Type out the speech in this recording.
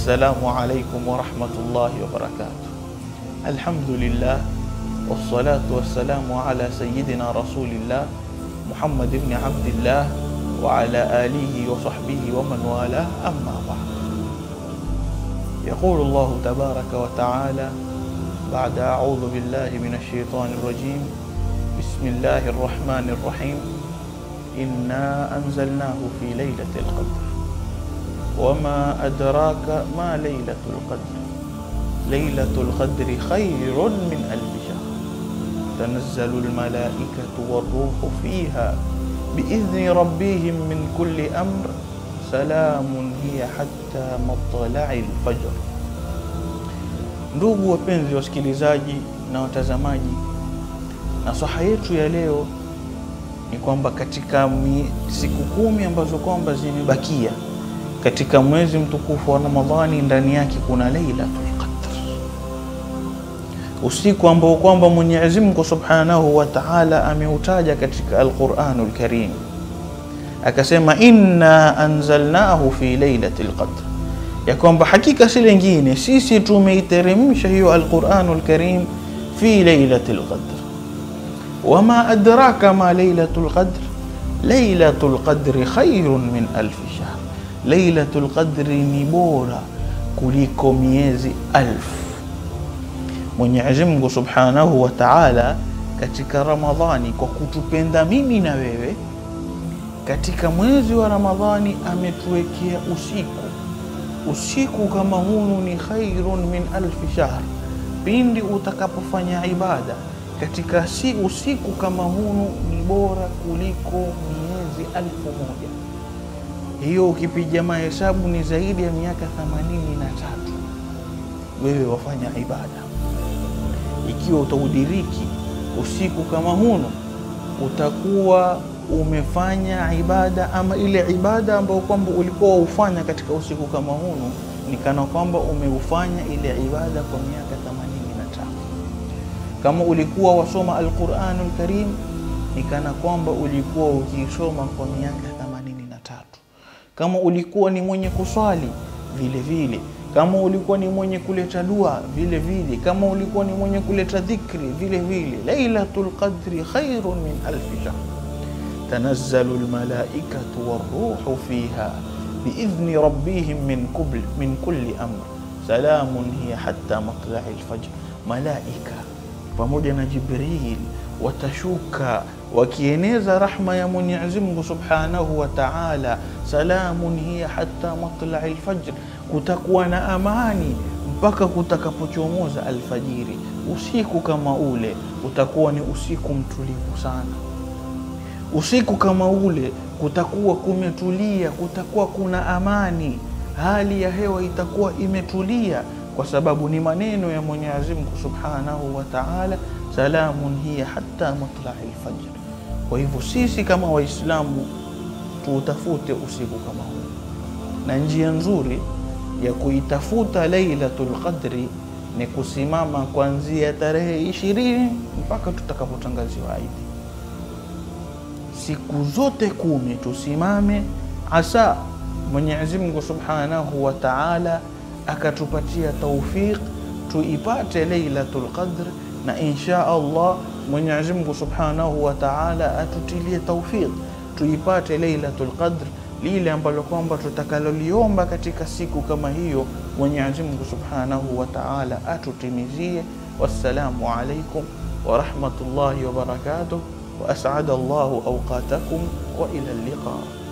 Assalamu alaikum warahmatullahi wabarakatuh. Alhamdulillah wassalatu wassalamu ala sayidina rasulillah Muhammad ibn Abdillah wa ala alihi wa sahbihi wa man wala amma ba'd. يقول الله تبارك وتعالى بعد أعوذ بالله من الشيطان الرجيم بسم الله الرحمن الرحيم إنا أنزلناه في ليلة القدر وما أدراك ما ليلة القدر ليلة القدر خير من ألف شهر تنزل الملائكة والروح فيها بإذن ربهم من كل أمر سلام هي حتى مطلع الفجر Ndugu wapenzi wasikilizaji na watazamaji, nasaha yetu ya leo ni kwamba katika mi, siku kumi ambazo kwamba zimebakia katika mwezi mtukufu wa Ramadhani, ndani yake kuna Lailatul Qadr, usiku ambao kwamba Mwenyezi Mungu Subhanahu wa Ta'ala ameutaja katika Al-Qur'anul Karim, akasema inna anzalnahu fi lailatul qadr ya kwamba hakika si lengine, sisi tumeiteremsha hiyo Alquranul Karim fi lailatul qadr. Wama adraka ma lailatul qadr, lailatul qadri khairun min alfi shahr, lailatul qadri ni bora kuliko miezi alfu. Mwenyezi Mungu Subhanahu wa Ta'ala katika Ramadhani kwa kutupenda mimi na wewe, katika mwezi wa Ramadhani ametuwekea usiku usiku kama hunu ni khairun min alfi shahr, pindi utakapofanya ibada katika si usiku kama hunu ni bora kuliko miezi alfu moja. Hiyo ukipiga mahesabu ni zaidi ya miaka themanini na tatu wewe wafanya ibada. Ikiwa utaudiriki usiku kama hunu, utakuwa umefanya ibada ama ile ibada ambayo kwamba ulikuwa ufanya katika usiku kama hunu, ni kana kwamba umeufanya ile ibada kwa miaka 85. Kama ulikuwa wasoma Alquranul Karim, ni kana kwamba ulikuwa ukiisoma kwa miaka 83. Kama ulikuwa ni mwenye kuswali vile vile, kama ulikuwa ni mwenye kuleta dua vile vile, kama ulikuwa ni mwenye kuleta dhikri vile vile. Lailatul Qadri khairun min alfi shahr تنزل الملائكة والروح فيها بإذن ربهم من كل من كل أمر سلام هي حتى مطلع الفجر malaika pamoja na Jibril watashuka wakieneza rahma ya Mwenyezi Mungu Subhanahu wa Ta'ala. Salamun hiya hatta matlai lfajr, kutakuwa na amani mpaka kutakapochomoza alfajiri. Usiku kama ule utakuwa ni usiku mtulivu sana usiku kama ule kutakuwa kumetulia, kutakuwa kuna amani, hali ya hewa itakuwa imetulia, kwa sababu ni maneno ya Mwenyezi Mungu Subhanahu wa Ta'ala, salamun hiya hatta matlai lfajr. Kwa hivyo sisi kama Waislamu tuutafute usiku kama huu, na njia nzuri ya kuitafuta Lailatul Qadri ni kusimama kuanzia tarehe ishirini mpaka tutakapotangaziwa Idi siku zote kumi tusimame, asa Mwenyezi Mungu Subhanahu wa Ta'ala akatupatia taufiq tuipate Lailatul Qadr, na insha Allah Mwenyezi Mungu Subhanahu wa Ta'ala atutilie taufiq tuipate Lailatul Qadr, lile ambalo kwamba tutakaloliomba katika siku kama hiyo, Mwenyezi Mungu Subhanahu wa Ta'ala atutimizie. Wassalamu alaikum wa rahmatullahi wa barakatuh وأسعد الله أوقاتكم وإلى اللقاء